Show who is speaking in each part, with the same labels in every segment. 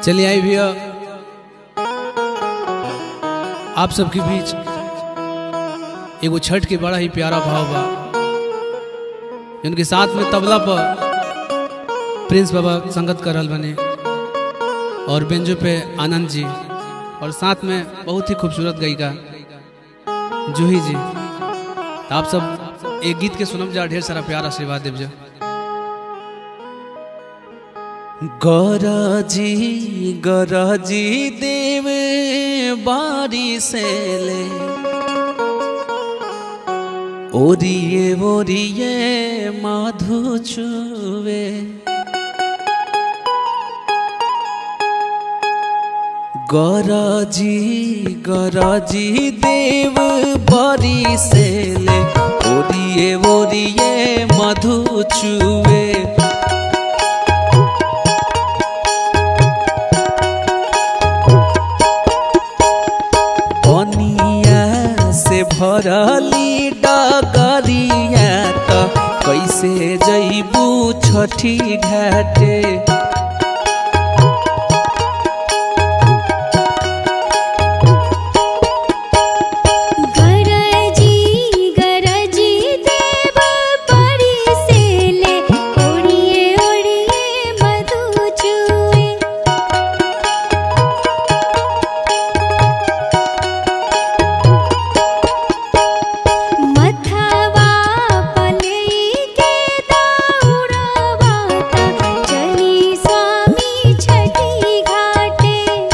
Speaker 1: चलिए आई भैया आप सबके बीच एगो छठ के बड़ा ही प्यारा भाव बा उनके साथ में तबला पर प्रिंस बाबा संगत कर रहल बने और बेंजो पे आनंद जी और साथ में बहुत ही खूबसूरत गायिका जूही जी तो आप सब एक गीत के सुनम जा ढेर सारा प्यार आशीर्वाद देव जा
Speaker 2: गरजी गरजी देव बारी से ले ओरिए ओरिए माधु चुवे गरजी गरजी देव बारी से ले ओरिए ओरिए मधु चुवे बनिया से भरली डगरिया त कैसे जैबू छठी घाटे
Speaker 3: गरजी गरजी देव परी से ले ओढ़िए ओढ़िए मधु चुए मथवा पलई के दौड़वा चली स्वामी छठी घाटे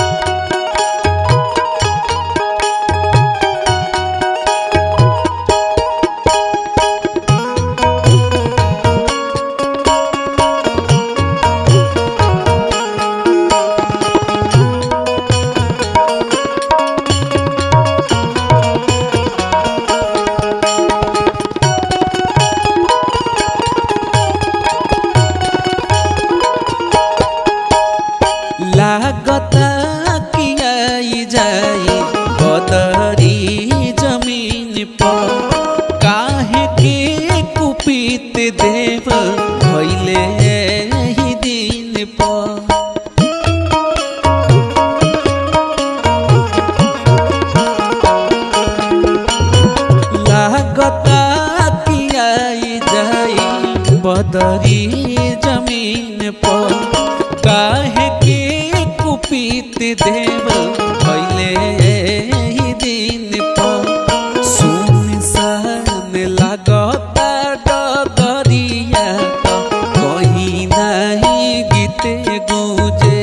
Speaker 2: लागता कि आई जाई बदरी जमीन पर काहे के कुपित देव भैले ही दिन पर लागता कि आई जाई बदरी जमीन पर काहे के कुपित देव भैले ही दिन पर सुनसान लागता डगरिया त कहीं नहीं गीते गुजे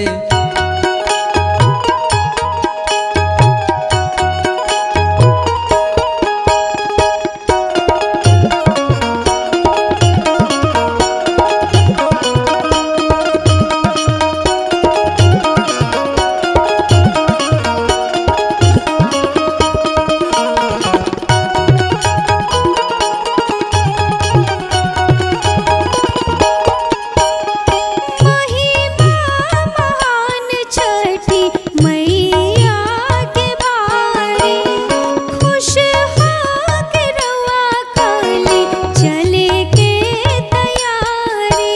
Speaker 3: महिमा महान छठी मैया के बारे खुश होके रवा काली चले के तैयारी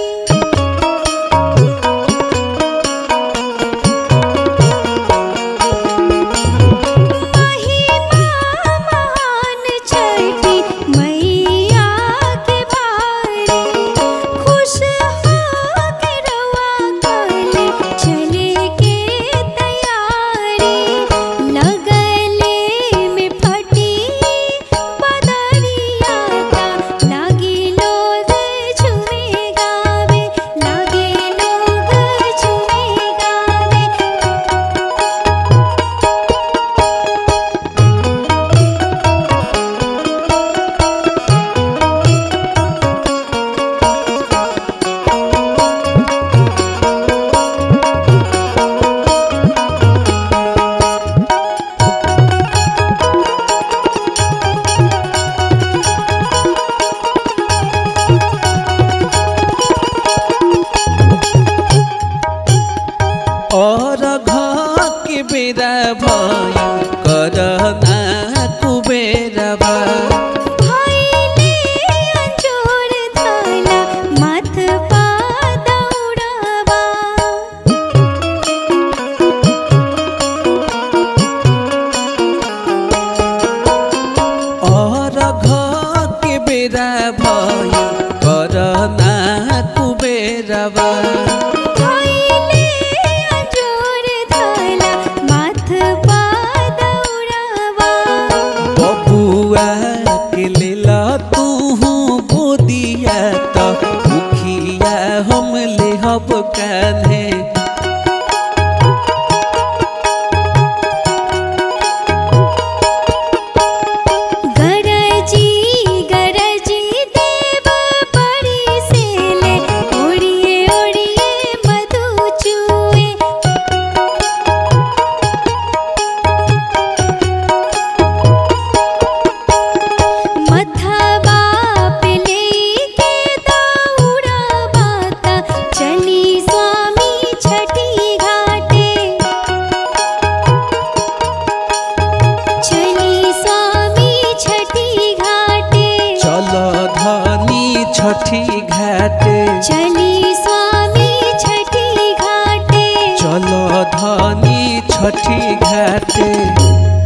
Speaker 3: महिमा महान छठी मैया के बारे खुश होके रवा काले चले के तैयारी लगले में फटी बदरिया ता लागी लोग झूमे गावे लागे लोग झूमे गावे
Speaker 2: और घर के बेरा भई करना कुबेरबा
Speaker 3: भइले अंजोर धाला माथ पा दौड़ावा
Speaker 2: भई करना कुबेरवा
Speaker 3: भइले अजोर धला माथ पादौरावा
Speaker 2: बबुआ के लेला तू गोदिया त मुखिया हम लेहब कान्हे
Speaker 3: गरजी गरजी देव बड़ी सेले ओड़िए ओड़िए मधु चुए मथवा पे लेके दौड़ा बाता चली स्वामी छठी घाटे चली स्वामी छठी घाटे
Speaker 2: चल धनी छठी घाटे
Speaker 3: चली स्वामी छठी घाटे
Speaker 2: चल धनी छठी घाटे